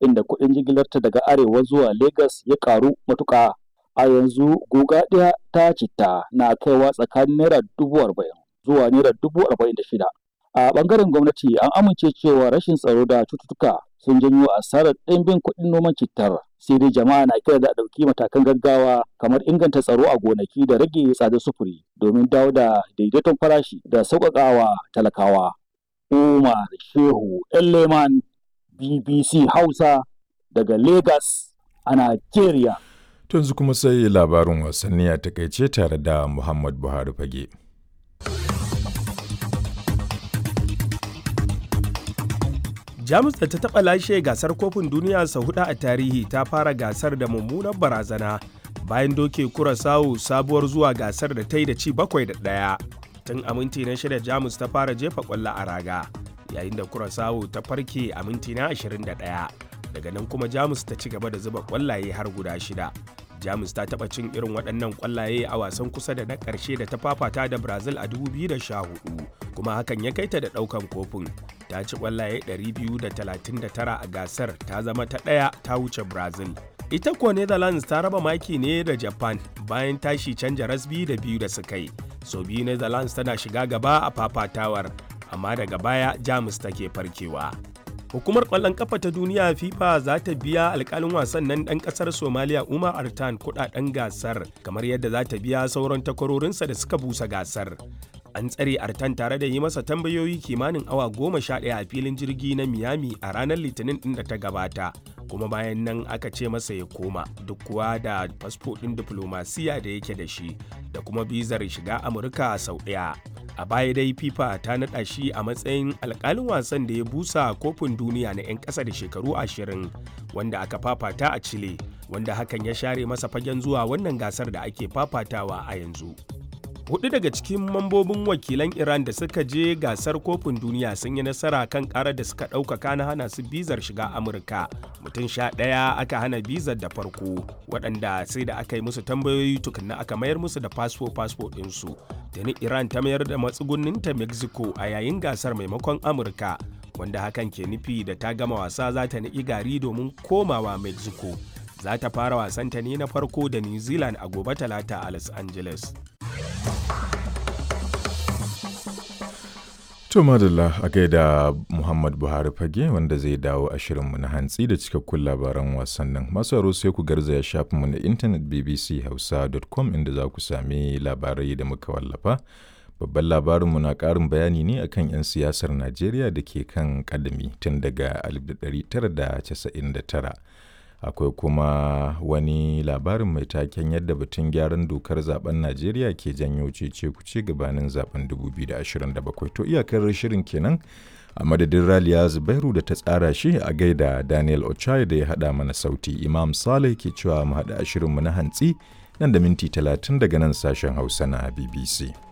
inda kuɗin jigilarta daga arewa zuwa Legas ya ƙaru matuƙa. A yanzu guga ɗaya ta citta na kaiwa tsakanin naira dubu arba'in zuwa naira dubu arba'in da shida. A ɓangaren gwamnati an amince cewa rashin tsaro da cututtuka sun janyo asarar ɗimbin kuɗin noman cittar. Sai dai jama'a na kira da a ɗauki matakan gaggawa kamar inganta tsaro a gonaki da rage tsadar sufuri domin dawo da daidaiton farashi da sauƙaƙawa talakawa. Umar Shehu Leman BBC Hausa daga Legas a Najeriya. yanzu kuma sai labarin wasanni a takaice tare da Muhammad Buhari fage. Jamus da ta taɓa lashe gasar kofin duniya sau hudu a tarihi ta fara gasar da mummunar barazana bayan doke kurasawu sabuwar zuwa gasar da ta yi da ci bakwai da ɗaya. Tun a minti na shida Jamus ta fara jefa ƙwallo a raga yayin da kurasawu ta farke a minti na 21. Daga nan kuma Jamus ta ci gaba da zuba ƙwallaye har guda shida. jamus ta taba cin irin waɗannan ƙwallaye a wasan kusa da na ƙarshe da ta fafata da brazil a 2014 kuma hakan ya kai ta da ɗaukan kofin ta ci ƙwallaye 239 a gasar ta zama ta ɗaya ta wuce brazil ita kuwa netherlands ta raba maki ne da japan bayan tashi canja rasbi da biyu da suka yi so biyu netherlands tana shiga gaba a fafatawar amma daga baya jamus take farkewa Hukumar ƙwallon ƙafa ta duniya FIFA za ta biya alƙalin wasan nan ɗan ƙasar Somaliya Umar Artan kuɗaɗen gasar kamar yadda za ta biya sauran takwarorinsa da suka busa gasar. An tsare Artan tare da yi masa tambayoyi kimanin awa goma sha ɗaya a filin jirgi na Miami a ranar Litinin ɗin da ta gabata. Kuma bayan nan aka ce masa ya koma duk kuwa da fasfo ɗin diflomasiya da yake da shi da kuma bizar shiga Amurka sau ɗaya. a baya dai fifa ta naɗa shi a matsayin alkalin wasan da ya busa kofin duniya na 'yan ƙasa da shekaru ashirin wanda aka fafata a chile wanda hakan ya share masa fagen zuwa wannan gasar da ake fafatawa a yanzu hudu daga cikin mambobin wakilan iran da suka je gasar kofin duniya sun yi nasara kan karar da suka ɗaukaka na hana su bizar shiga amurka mutum sha ɗaya aka hana bizar da farko waɗanda sai da aka yi musu tambayoyi tukunna aka mayar musu da fasfo fasfo ɗinsu tuni iran ta mayar da matsugunninta mexico a yayin gasar maimakon amurka wanda hakan ke nufi da ta gama wasa za ta niƙi gari domin komawa mexico za ta fara wasanta ne na farko da new zealand a gobe talata a los angeles To madalla a gaida Muhammad Buhari fage wanda zai dawo a shirinmu na hantsi da cikakkun labaran wasannin. Masu aro sai ku garzaya shafinmu na intanet bbchausa.com inda za ku sami labarai da muka wallafa. Babban labarinmu na ƙarin bayani ne akan 'yan siyasar Najeriya da ke kan ƙadami tun daga 1999. akwai kuma wani labarin mai taken yadda batun gyaran dokar zaben najeriya ke janyo cece kuce gabanin zaben 2027 to iyakar shirin kenan a madadin raliya zubairu da ta tsara shi a gaida daniel ochai da ya hada mana sauti imam saleh ke cewa mu hada shirinmu na hantsi nan da minti 30 daga nan sashen hausa na bbc